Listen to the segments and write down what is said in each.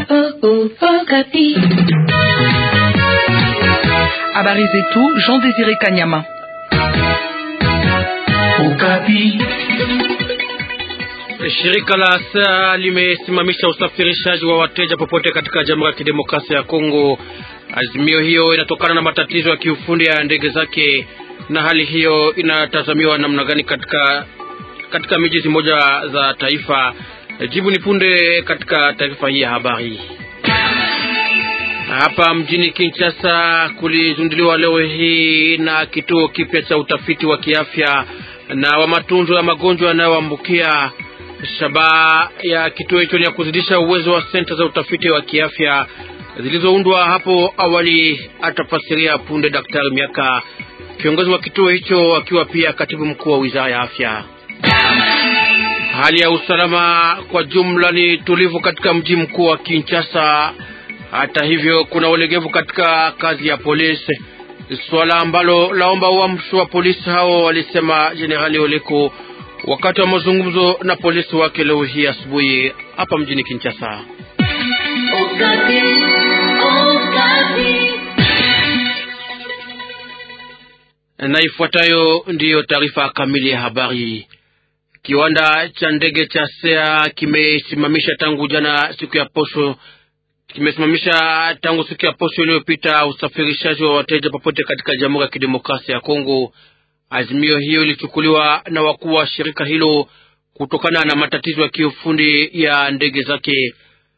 Habari zetu Jean Désiré Kanyama. Shirika la ASA limesimamisha usafirishaji wa wateja popote katika Jamhuri ya Kidemokrasia ya Kongo. Azimio hiyo inatokana na matatizo ya kiufundi ya ndege zake, na hali hiyo inatazamiwa namna gani katika katika miji zimoja za taifa? Jibu ni punde katika taarifa hii ya habari. Hapa mjini Kinshasa kulizunduliwa leo hii na kituo kipya cha utafiti wa kiafya na wa matunzo ya magonjwa yanayoambukia. Shabaha ya kituo hicho ni ya kuzidisha uwezo wa senta za utafiti wa kiafya zilizoundwa hapo awali, atafasiria punde Daktari Miaka, kiongozi wa kituo hicho, akiwa pia katibu mkuu wa wizara ya afya. Hali ya usalama kwa jumla ni tulivu katika mji mkuu wa Kinshasa. Hata hivyo, kuna ulegevu katika kazi ya polisi, swala ambalo laomba uamsho wa polisi hao, walisema Jenerali Oleko wakati wa mazungumzo na polisi wake leo hii asubuhi hapa mjini Kinshasa. Na ifuatayo ndiyo taarifa kamili ya habari. Kiwanda cha ndege cha SEA kimesimamisha tangu jana siku ya posho kimesimamisha tangu siku ya posho iliyopita usafirishaji wa wateja popote katika Jamhuri ya Kidemokrasia ya Kongo. Azimio hiyo ilichukuliwa na wakuu wa shirika hilo kutokana na matatizo ya kiufundi ya ndege zake.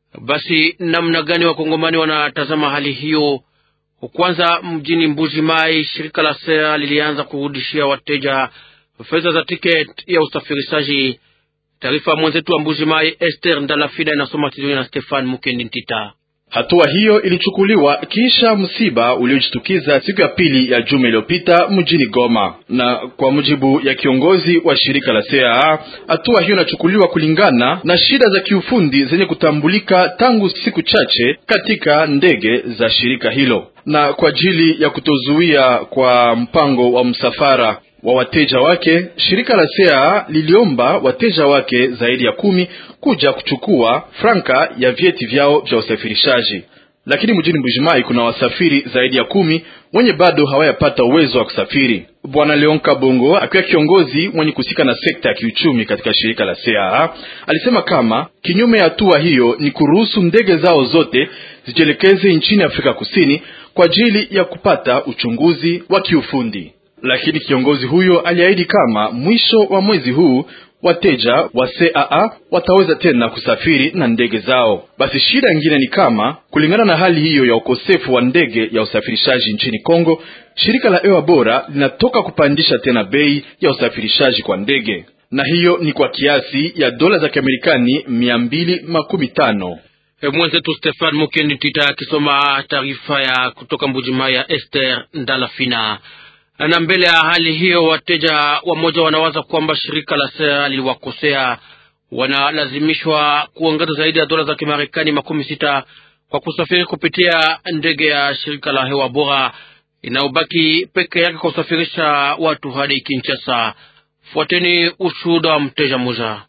Basi namna gani wakongomani wanatazama hali hiyo? Kwanza, mjini Mbuji Mai, shirika la SEA lilianza kurudishia wateja fedha za tiketi ya usafirishaji. Taarifa mwenzetu wa Mbuji Mai, Esther Ndalafida, inasoma tizoni na Stefan Mukendi Ntita. Hatua hiyo ilichukuliwa kisha msiba uliojitukiza siku ya pili ya juma iliyopita mjini Goma, na kwa mujibu ya kiongozi wa shirika la CAA, hatua hiyo inachukuliwa kulingana na shida za kiufundi zenye kutambulika tangu siku chache katika ndege za shirika hilo, na kwa ajili ya kutozuia kwa mpango wa msafara wa wateja wake, shirika la CAA liliomba wateja wake zaidi ya kumi kuja kuchukua franka ya vyeti vyao vya usafirishaji, lakini mjini Mbujimai kuna wasafiri zaidi ya kumi wenye bado hawayapata uwezo wa kusafiri. Bwana Leon Kabongo akiwa kiongozi mwenye kusika na sekta ya kiuchumi katika shirika la CAA alisema kama kinyume ya hatua hiyo ni kuruhusu ndege zao zote zijielekeze nchini Afrika Kusini kwa ajili ya kupata uchunguzi wa kiufundi lakini kiongozi huyo aliahidi kama mwisho wa mwezi huu wateja wa CAA wataweza tena kusafiri na ndege zao. Basi shida nyingine ni kama, kulingana na hali hiyo ya ukosefu wa ndege ya usafirishaji nchini Kongo, shirika la Ewa Bora linatoka kupandisha tena bei ya usafirishaji kwa ndege, na hiyo ni kwa kiasi ya dola za Kiamerikani mia mbili makumi tano. Mwenzetu Stefan Mukendi Tita akisoma taarifa ya kutoka Mbujimai ya Esther Ndalafina na mbele ya hali hiyo, wateja wamoja wanawaza kwamba shirika la SEA liliwakosea. Wanalazimishwa kuongeza zaidi ya dola za Kimarekani makumi sita kwa kusafiri kupitia ndege ya shirika la hewa bora inayobaki peke yake kwa kusafirisha watu hadi Kinshasa. Fuateni ushuhuda wa mteja mmoja.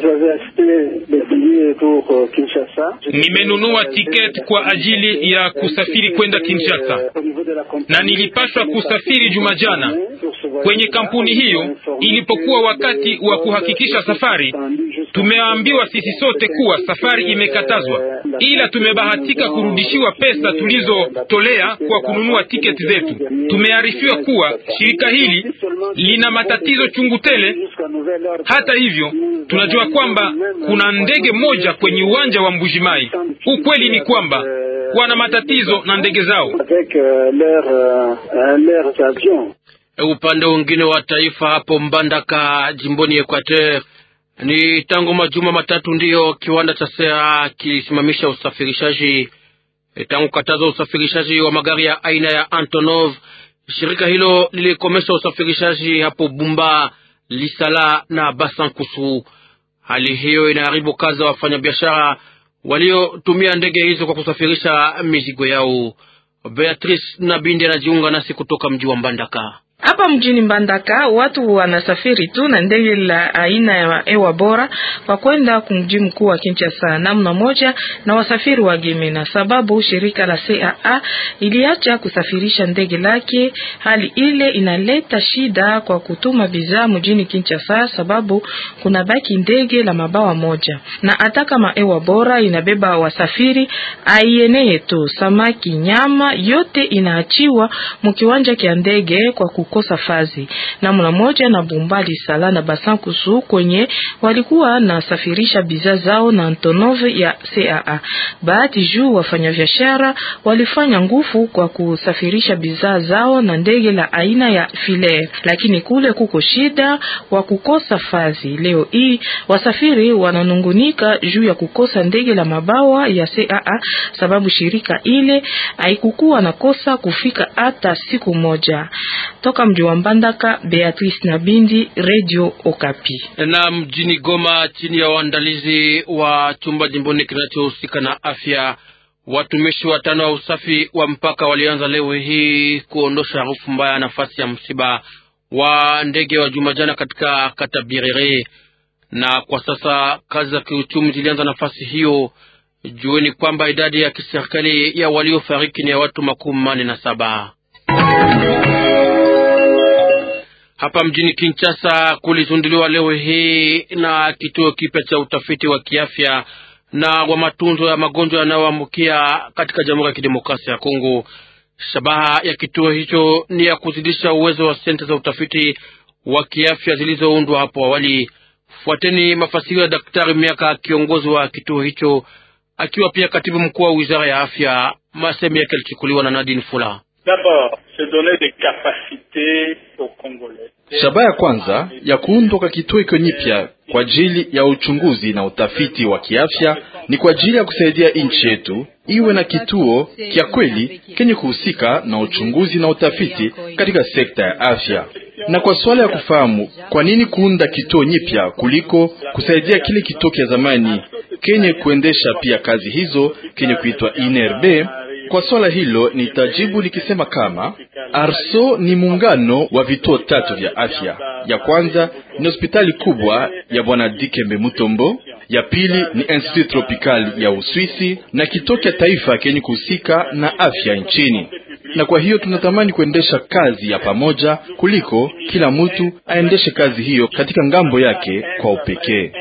Nimenunua tiketi kwa ajili ya kusafiri kwenda Kinshasa na nilipaswa kusafiri juma jana kwenye kampuni hiyo. Ilipokuwa wakati wa kuhakikisha safari, tumeambiwa sisi sote kuwa safari imekatazwa, ila tumebahatika kurudishiwa pesa tulizotolea kwa kununua tiketi zetu. Tumearifiwa kuwa shirika hili lina matatizo chungu tele. Hata hivyo, tunajua kwamba kuna ndege moja kwenye uwanja wa Mbujimai. Ukweli ni kwamba wana matatizo na ndege zao. Upande mwingine wa taifa hapo Mbandaka, jimboni Equateur, ni tangu majuma matatu ndiyo kiwanda cha SEA kilisimamisha usafirishaji tangu kataza usafirishaji wa magari ya aina ya Antonov. Shirika hilo lilikomesha usafirishaji hapo Bumba, Lisala na Basankusu. Hali hiyo inaharibu kazi za wafanyabiashara waliotumia ndege hizo kwa kusafirisha mizigo yao. Beatrice Nabindi anajiunga nasi kutoka mji wa Mbandaka. Hapa mjini Mbandaka watu wanasafiri tu na ndege la aina ya hewa bora kwa kwenda kumji mkuu wa Kinshasa namna moja na wasafiri wa Gemena, sababu shirika la CAA iliacha kusafirisha ndege lake. Hali ile inaleta shida kwa kutuma bidhaa mjini Kinshasa, sababu kuna baki ndege la mabawa moja, na hata kama hewa bora inabeba wasafiri aieneye tu, samaki, nyama yote inaachiwa mkiwanja kia ndege kwa kukosa fazi namna moja na Bumbali Sala na Basankusu kwenye walikuwa nasafirisha bidhaa zao na Antonove ya CAA. Bahati juu wafanyabiashara walifanya nguvu kwa kusafirisha bidhaa zao na ndege la aina ya Filair, lakini kule kuko shida wa kukosa fazi. Leo hii wasafiri wananungunika juu ya kukosa ndege la mabawa ya CAA sababu shirika ile haikukuwa na kosa kufika hata siku moja. Toka mji wa Mbandaka, Beatrice Nabindi, Radio Okapi. Na mjini Goma, chini ya uandalizi wa chumba jimboni kinachohusika na afya, watumishi watano wa usafi wa mpaka walianza leo hii kuondosha harufu mbaya nafasi ya msiba wa ndege wa Jumajana katika kata Birere, na kwa sasa kazi za kiuchumi zilianza nafasi hiyo. Jueni kwamba idadi ya kiserikali ya waliofariki ni ya watu makumi manne na saba. Hapa mjini Kinshasa kulizunduliwa leo hii na kituo kipya cha utafiti wa kiafya na wa matunzo ya magonjwa yanayoambukia katika Jamhuri ya Kidemokrasia ya Kongo. Shabaha ya kituo hicho ni ya kuzidisha uwezo wa senta za utafiti wa kiafya zilizoundwa hapo awali. Fuateni mafasirio ya Daktari Miaka, kiongozi wa kituo hicho, akiwa pia katibu mkuu wa wizara ya afya. Masemi yake yalichukuliwa na Nadine Fula. Shabaha ya kwanza ya kuundwa kwa kituo iko nyipya kwa ajili ya uchunguzi na utafiti wa kiafya ni kwa ajili ya kusaidia nchi yetu iwe na kituo kya kweli kenye kuhusika na uchunguzi na utafiti katika sekta ya afya. Na kwa swala ya kufahamu kwa nini kuunda kituo nyipya kuliko kusaidia kile kituo kya zamani kenye kuendesha pia kazi hizo kenye kuitwa INRB, kwa swala hilo nitajibu nikisema kama Arso ni muungano wa vituo tatu vya afya. Ya kwanza ni hospitali kubwa ya bwana Dikembe Mutombo, ya pili ni Institut Tropical ya Uswisi na kituo cha taifa kenye kuhusika na afya nchini. Na kwa hiyo tunatamani kuendesha kazi ya pamoja kuliko kila mtu aendeshe kazi hiyo katika ngambo yake kwa upekee.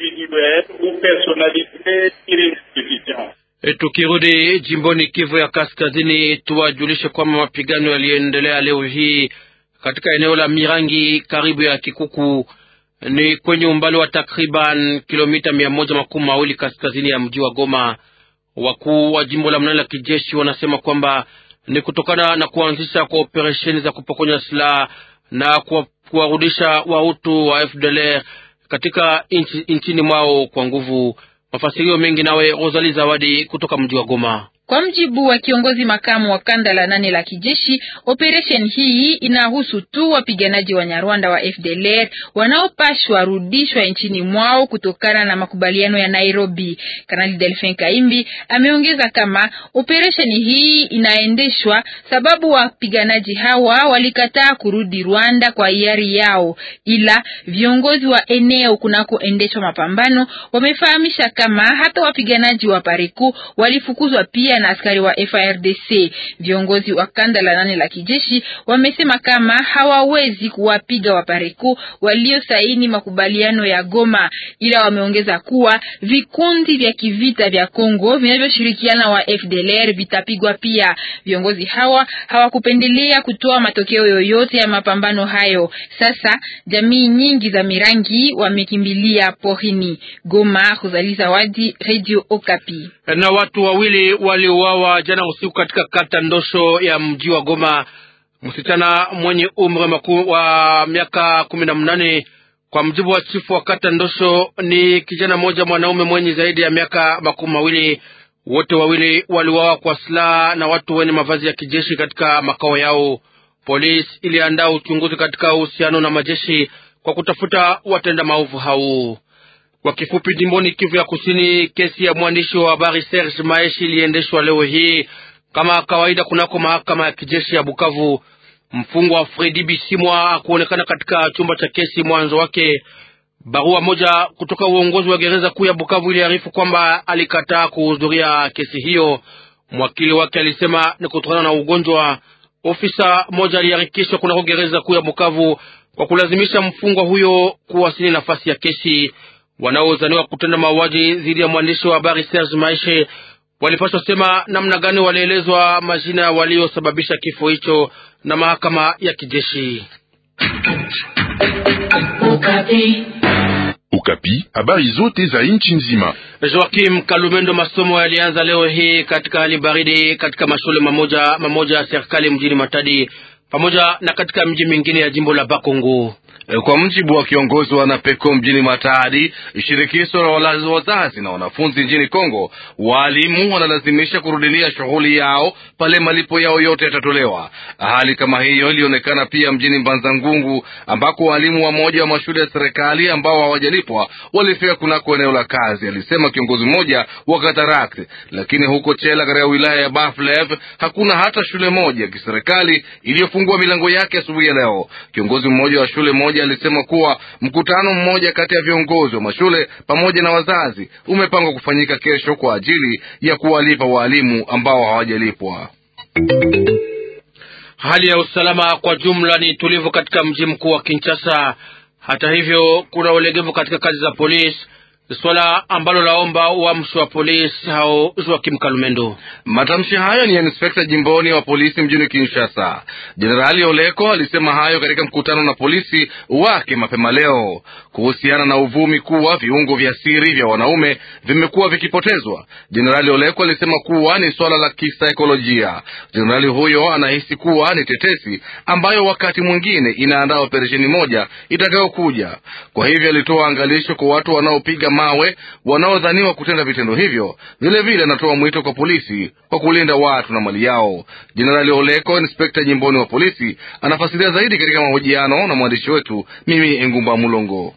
E, tukirudi jimboni Kivu ya Kaskazini, tuwajulishe kwamba mapigano yaliendelea leo hii katika eneo la Mirangi karibu ya Kikuku, ni kwenye umbali wa takriban kilomita mia moja makumi mawili kaskazini ya mji wa Goma. Wakuu wa jimbo la mnane la kijeshi wanasema kwamba ni kutokana na kuanzisha kwa operesheni za kupokonya silaha na kuwarudisha wahutu wa FDLR katika inchi, nchini mwao kwa nguvu. Mafasirio mengi nawe Rosali Zawadi kutoka mji wa Goma. Kwa mjibu wa kiongozi makamu wa kanda la nane la kijeshi, operation hii inahusu tu wapiganaji wa Nyarwanda wa FDLR wanaopashwa rudishwa nchini mwao kutokana na makubaliano ya Nairobi. Kanali Delphin Kaimbi ameongeza kama operation hii inaendeshwa sababu wapiganaji hawa walikataa kurudi Rwanda kwa hiari yao, ila viongozi wa eneo kunakoendeshwa mapambano wamefahamisha kama hata wapiganaji wa Pariku walifukuzwa pia na askari wa FARDC. Viongozi wa kanda la nane la kijeshi wamesema kama hawawezi kuwapiga Wapareku waliosaini makubaliano ya Goma, ila wameongeza kuwa vikundi vya kivita vya Kongo vinavyoshirikiana wa FDLR vitapigwa pia. Viongozi hawa hawakupendelea kutoa matokeo yoyote ya mapambano hayo. Sasa jamii nyingi za Mirangi wamekimbilia porini. Goma, Rosalie Zawadi, Radio Okapi. Na watu wawili waliuawa jana usiku katika kata Ndosho ya mji wa Goma. Msichana mwenye umri wa miaka kumi na mnane kwa mjibu wa chifu wa kata Ndosho ni kijana mmoja mwanaume mwenye zaidi ya miaka makumi mawili. Wote wawili waliuawa kwa silaha na watu wenye mavazi ya kijeshi katika makao yao. Polisi iliandaa uchunguzi katika uhusiano na majeshi kwa kutafuta watenda maovu hao. Kwa kifupi, jimboni Kivu ya Kusini, kesi ya mwandishi wa habari Serge Maeshi iliendeshwa leo hii kama kawaida kunako mahakama ya kijeshi ya Bukavu. Mfungwa Fredi Bisimwa kuonekana katika chumba cha kesi mwanzo wake. Barua moja kutoka uongozi wa gereza kuu ya Bukavu iliarifu kwamba alikataa kuhudhuria kesi hiyo. Mwakili wake alisema ni kutokana na ugonjwa. Ofisa moja aliharikishwa kunako gereza kuu ya Bukavu kwa kulazimisha mfungwa huyo kuwasili nafasi ya kesi. Wanaozaniwa kutenda mauaji dhidi ya mwandishi wa habari Serge Maishe walipaswa sema namna gani walielezwa majina waliosababisha kifo hicho na mahakama ya kijeshi. Ukapi, habari zote za nchi nzima. Joakim Kalumendo, masomo yalianza leo hii katika hali baridi katika mashule mamoja mamoja ya serikali mjini Matadi pamoja na katika mji mingine ya jimbo la Bakongo. Kwa mjibu wa kiongozi wa Napeko mjini Matadi, shirikisho la wazazi na wanafunzi nchini Kongo, waalimu wanalazimisha kurudilia shughuli yao pale malipo yao yote yatatolewa. Hali kama hiyo ilionekana pia mjini Mbanza Ngungu, ambako waalimu wa moja wa mashule ya serikali ambao hawajalipwa walifika kunako eneo la kazi, alisema kiongozi mmoja wa Katarakt. Lakini huko Chela katika wilaya ya Baflev hakuna hata shule moja ya kiserikali iliyofungua milango yake asubuhi ya leo. Kiongozi mmoja wa shule moja alisema kuwa mkutano mmoja kati ya viongozi wa mashule pamoja na wazazi umepangwa kufanyika kesho kwa ajili ya kuwalipa waalimu ambao hawajalipwa. Hali ya usalama kwa jumla ni tulivu katika mji mkuu wa Kinshasa. Hata hivyo, kuna ulegevu katika kazi za polisi, swala ambalo laomba uamsho wa polisi hao. Joakim Kalumendo. Matamshi hayo ni ya inspekta jimboni wa polisi mjini Kinshasa. Jenerali Oleko alisema hayo katika mkutano na polisi wake mapema leo kuhusiana na uvumi kuwa viungo vya siri vya wanaume vimekuwa vikipotezwa. Jenerali Oleko alisema kuwa ni swala la kisaikolojia. Jenerali huyo anahisi kuwa ni tetesi ambayo wakati mwingine inaandaa operesheni moja itakayokuja. Kwa hivyo alitoa angalisho kwa watu wanaopiga mawe wanaodhaniwa kutenda vitendo hivyo. Vilevile anatoa mwito kwa polisi kwa kulinda watu na mali yao. Jenerali Oleko, inspekta jimboni wa polisi, anafasiria zaidi katika mahojiano na mwandishi wetu mimi Engumba Mulongo.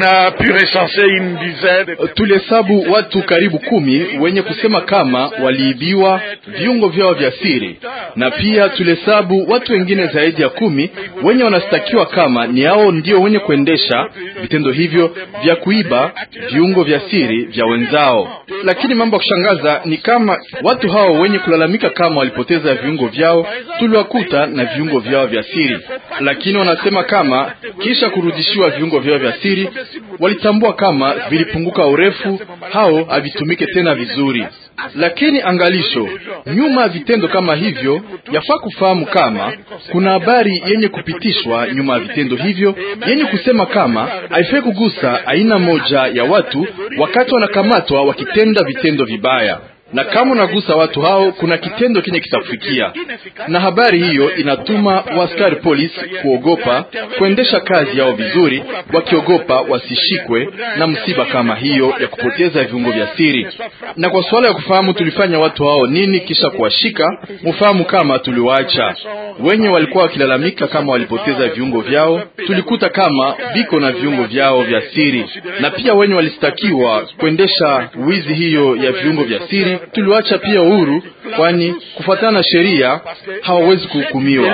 Tulihesabu watu karibu kumi wenye kusema kama waliibiwa viungo vyao vya siri, na pia tulihesabu watu wengine zaidi ya kumi wenye wanastakiwa kama ni hao ndio wenye kuendesha vitendo hivyo vya kuiba viungo vya siri vya wenzao. Lakini mambo ya kushangaza ni kama watu hao wenye kulalamika kama walipoteza viungo vyao tuliwakuta na viungo vyao vya siri, lakini wanasema kama kisha kurudishiwa viungo vyao vya siri walitambua kama vilipunguka urefu, hao havitumike tena vizuri. Lakini angalisho, nyuma ya vitendo kama hivyo, yafaa kufahamu kama kuna habari yenye kupitishwa nyuma ya vitendo hivyo yenye kusema kama haifai kugusa aina moja ya watu wakati wanakamatwa wakitenda vitendo vibaya na kama unagusa watu hao, kuna kitendo kenye kitakufikia. Na habari hiyo inatuma waaskari polisi kuogopa kuendesha kazi yao vizuri, wakiogopa wasishikwe na msiba kama hiyo ya kupoteza viungo vya siri. Na kwa suala ya kufahamu tulifanya watu hao nini kisha kuwashika, mufahamu kama tuliwaacha wenye walikuwa wakilalamika kama walipoteza viungo vyao, tulikuta kama viko na viungo vyao vya siri, na pia wenye walistakiwa kuendesha wizi hiyo ya viungo vya siri tuliwacha pia uhuru, kwani kufuatana na sheria hawawezi kuhukumiwa.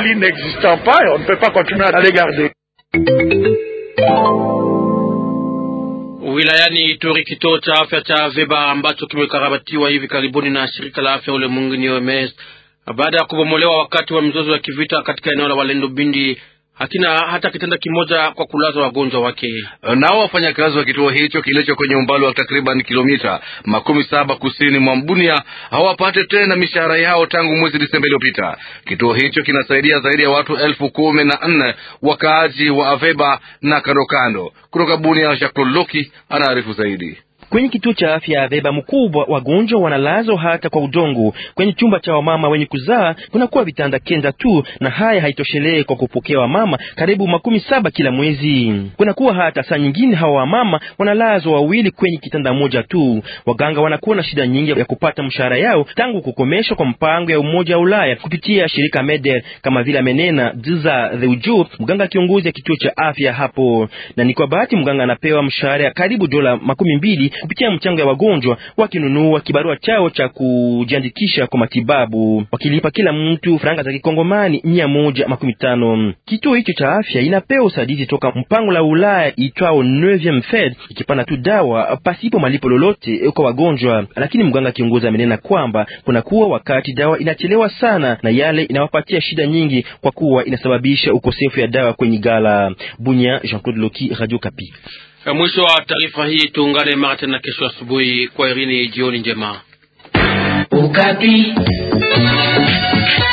Wilayani Ituri, kituo cha afya cha Veba ambacho kimekarabatiwa hivi karibuni na shirika la afya ulimwenguni OMS baada ya kubomolewa wakati wa mizozo ya kivita katika eneo la Walendo Bindi hakina hata kitanda kimoja kwa kulaza wagonjwa wake. Nao wafanyakazi wa kituo hicho kilicho kwenye umbali wa takriban kilomita makumi saba kusini mwa Mbunia hawapate tena mishahara yao tangu mwezi Disemba iliyopita. Kituo hicho kinasaidia zaidi ya watu elfu kumi na nne wakaaji wa Aveba na kandokando. Kutoka Bunia, Jacques Loki anaarifu zaidi. Kwenye kituo cha afya ya Veba mkubwa, wagonjwa wanalazwa hata kwa udongo. Kwenye chumba cha wamama wenye kuzaa kunakuwa vitanda kenda tu, na haya haitoshelee kwa kupokea wamama karibu makumi saba kila mwezi. Kunakuwa hata saa nyingine hawa wamama wanalazwa wawili kwenye kitanda moja tu. Waganga wanakuwa na shida nyingi ya kupata mshahara yao tangu kukomeshwa kwa mpango ya Umoja wa Ulaya kupitia shirika Meder, kama vile amenena Diza the Uju, mganga kiongozi ya kituo cha afya hapo. Na ni kwa bahati mganga anapewa mshahara ya karibu dola makumi mbili kupitia mchango ya wagonjwa wakinunua kibarua chao cha kujiandikisha kwa matibabu, wakilipa kila mtu franga za kikongomani mia moja makumi tano. Kituo hicho cha afya inapewa usaidizi toka mpango la Ulaya itwao 9 Fed, ikipana tu dawa pasipo malipo lolote kwa wagonjwa, lakini mganga kiongozi amenena kwamba kuna kuwa wakati dawa inachelewa sana na yale inawapatia shida nyingi kwa kuwa inasababisha ukosefu ya dawa kwenye gala. Bunya, Jean-Claude Loki, Radio Kapi. Mwisho wa taarifa hii, tuungane mara tena kesho asubuhi. Kwa irini, jioni njema. Ukapi.